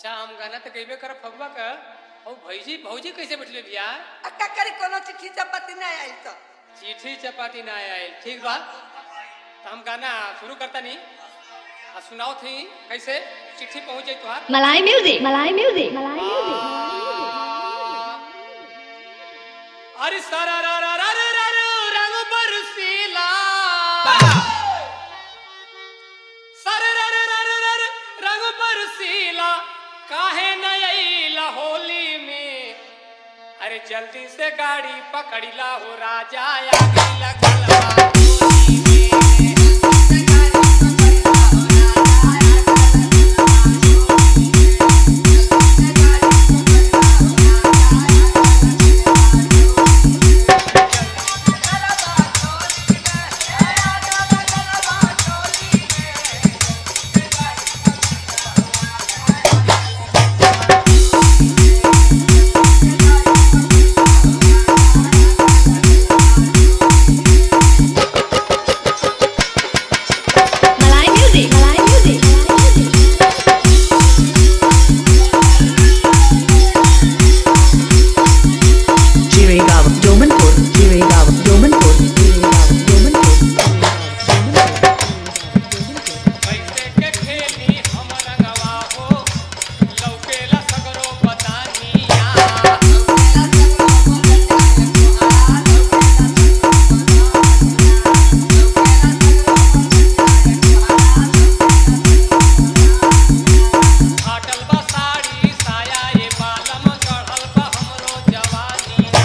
अच्छा हम गाना तो गईबे कर फगवा का और भौजी भौजी कैसे बैठले बिया अक्का करी कोनो चिट्ठी चपाती नहीं आई तो चिट्ठी चपाती ना आयल ठीक बा तो हम गाना शुरू करता नहीं आ सुनाओ थी कैसे चिट्ठी पहुंच जाई तुहार Malay music. Malay music. Malay music. अरे सारा रा रा रा रा रा रा रंग बरसीला सारा रा रा रा रा रा रा रंग बरसीला काहे न अइला होली में अरे जल्दी से गाड़ी पकड़िला हो राजा आ गइला गलवा होली में। Malay music. Malay music. Jiregaon, Domanpur, Jiregaon, Domanpur, Jiregaon, Domanpur. कैसे के खेली हम रंगवा हो लौकेला सगरो बतानिया फाटल बा साड़ी साया ये बालम चढ़ल बा हमरो जवानिया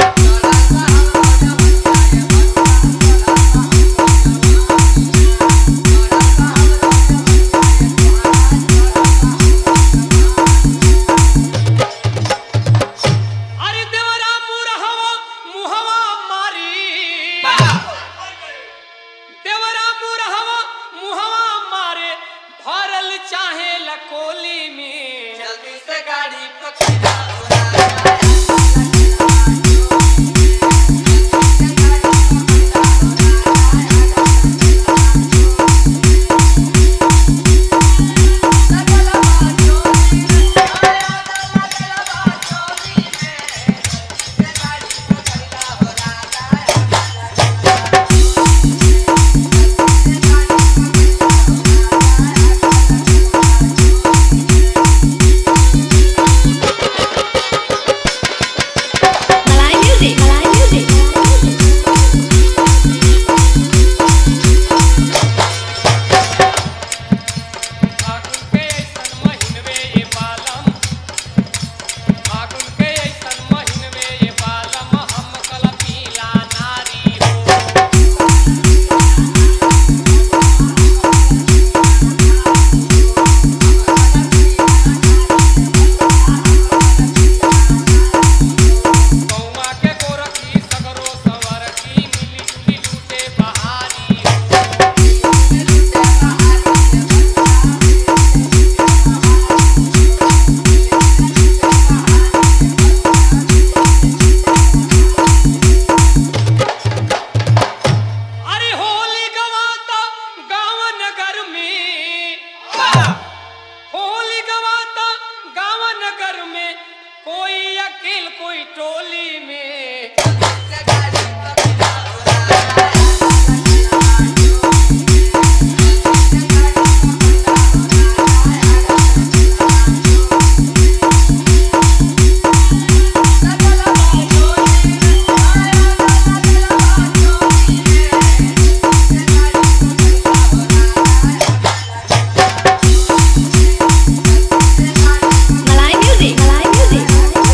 अरे देवरा मुरहवा मुहवा मारी देवरा मुरहवा मुहवा मारे भरल चाहे लकोली में जल्दी से गाड़ी पकड़ा Malay music. Malay music. फागुन के ऐसन महीनवे ये बालम फागुन के ऐसन महीनवे ये बालम हम कल पीला नारी हो गौवा के गोरखी सगरो सवरकी मिली जुली लूटे बहारी हो अरे होली गवाता गाँव नगर में होली गवाता गाँव नगर में कोई अकेल कोई टोली में Malay music. Malay music.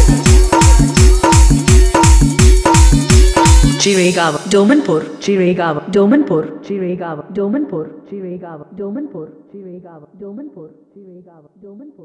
Jiregaon, Domanpur, Jiregaon, Domanpur, Jiregaon, Domanpur, Jiregaon, Domanpur, Jiregaon, Domanpur, Jiregaon, Domanpur.